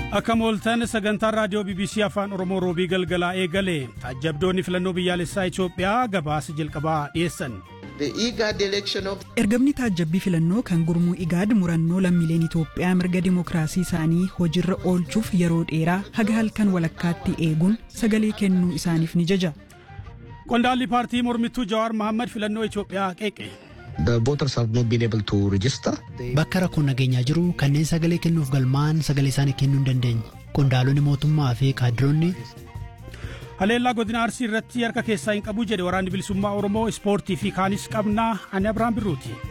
Akka mooltan sagantaan raadiyoo BBC Afaan Oromoo roobii galgalaa eegale taajjabdoonni filannoo biyyaalessaa Itoophiyaa gabaasa jalqabaa dhiyeessan. Ergamni taajjabbii filannoo kan gurmuu igaad murannoo lammiileen Itoophiyaa mirga dimookiraasii isaanii hojiirra oolchuuf yeroo dheeraa haga halkan walakkaatti eeguun sagalee kennuu isaaniif ni jaja. Qondaalli paartii mormittuu Jawaar Mohaammed filannoo Itoophiyaa qeeqe. The voters have not been able to register. Bakka rakkoon nageenyaa jiru kanneen sagalee kennuuf galmaa'an sagalee isaanii kennuu hin dandeenye. Qondaalonni mootummaa fi kaadiroonni Haleellaa godina Arsii irratti harka keessaa hin qabu jedhe waraanni bilisummaa Oromoo ispoortii fi kaanis qabnaa ani Abiraan Birruuti.